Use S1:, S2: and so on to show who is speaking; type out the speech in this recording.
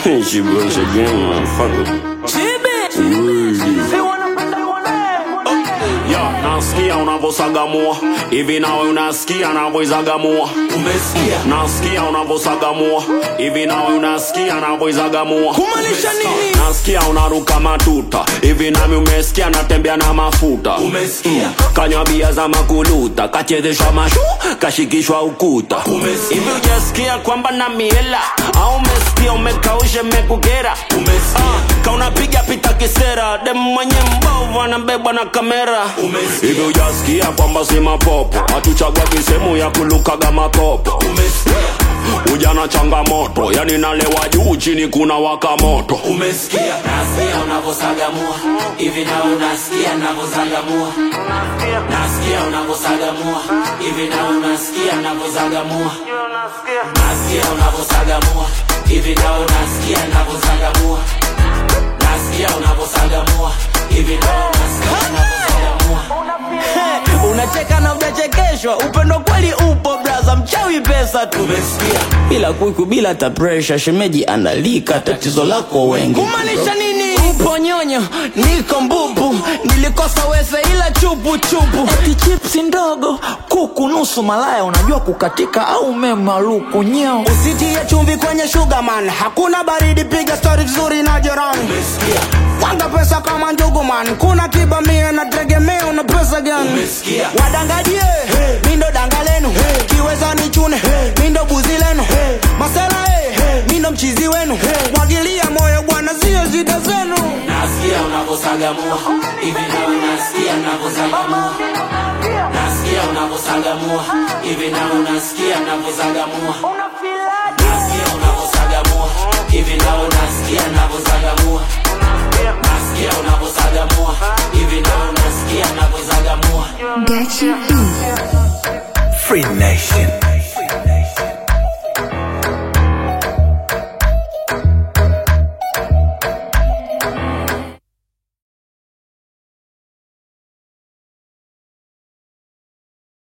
S1: she broke again, motherfucker.
S2: Ya, nasikia unavosagamua hivi nawe unasikia navoizagamua
S3: Umesikia?
S2: nasikia unavosagamua hivi nawe unasikia navoizagamua
S3: Kumaanisha nini?
S2: nasikia unaruka matuta hivi nami umesikia natembea na mafuta
S3: Umesikia?
S2: kanywa bia za makuluta kachezeshwa mashu kashikishwa ukuta
S3: Umesikia?
S2: hivi ujasikia kwamba na miela au umesikia umekausha mekukera
S3: Umesikia?
S2: kaunapiga pita kisera dem mwenye mbovu anabebwa na kamera
S3: Umesikia?
S2: hivi ujasikia kwamba si mapopo hatuchagua kisehemu ya kulukaga makopo
S3: Umesikia?
S2: ujana changamoto yani nalewa juu chini kuna waka moto
S3: Umesikia? Nasikia unavosagamua hivi na unasikia navozagamua. Nasikia unavosagamua hivi na unasikia navozagamua. Nasikia unavosagamua hivi na unasikia navozagamua. Nasikia unavosagamua hivi na unasikia navozagamua.
S4: unacheka na ujachekeshwa upendo kweli upo braza mchawi pesa tu
S3: Umesikia?
S4: bila kuiku bila ta presha shemeji analika tatizo lako wengi
S3: Kumaanisha nini?
S4: upo nyonyo niko mbubu nilikosa wese ila chupu chupu eti chipsi ndogo kuku nusu malaya unajua kukatika au memaluku nyeo
S5: usitie chumvi kwenye sugarman hakuna baridi piga stori vizuri na jirani
S3: Umesikia?
S5: wanga pesa kama njuguman kuna tiba mia na tegemea una pesa gani
S3: Umesikia?
S5: wadangajie mindo danga lenu kiweza ni chune mindo buzi lenu masela hey. mindo mchizi wenu mwagilia moyo bwana zio zida zenu
S3: Nasikia unavosagamua hivi na unasikia navozagamua. Nasikia unavosagamua hivi na unasikia navozagamua. Nasikia unavosagamua hivi na unasikia navozagamua. Nasikia unavosagamua hivi na unasikia navozagamua.
S6: Gachi B.
S7: Free Nation.